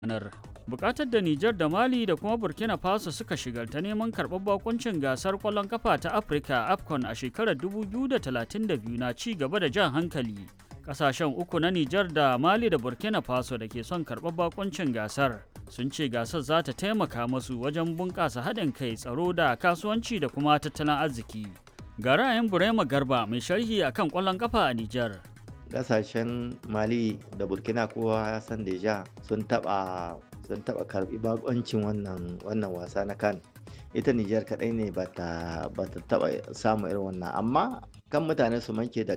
ranar. Bukatar da Nijar da Mali da kuma Burkina Faso suka shigar ta neman karɓar bakuncin gasar ƙwallon kafa ta Afirka AFCON a shekarar 2032 na ci gaba da jan hankali. Ƙasashen uku na Nijar da Mali da Burkina Faso da ke son karɓar bakuncin gasar sun ce gasar za ta taimaka masu wajen bunƙasa haɗin kai tsaro da kasuwanci da kuma tattalin arziki. Ga ra'ayin Burema Garba mai sharhi akan ƙwallon kafa a Nijar. kasashen mali da burkina kowa ya san deja sun taba sun taba karbi bakoncin wannan wannan wasa na kan ita nijar kadai ne ba ta taba samun irin wannan amma kan mutane su manke da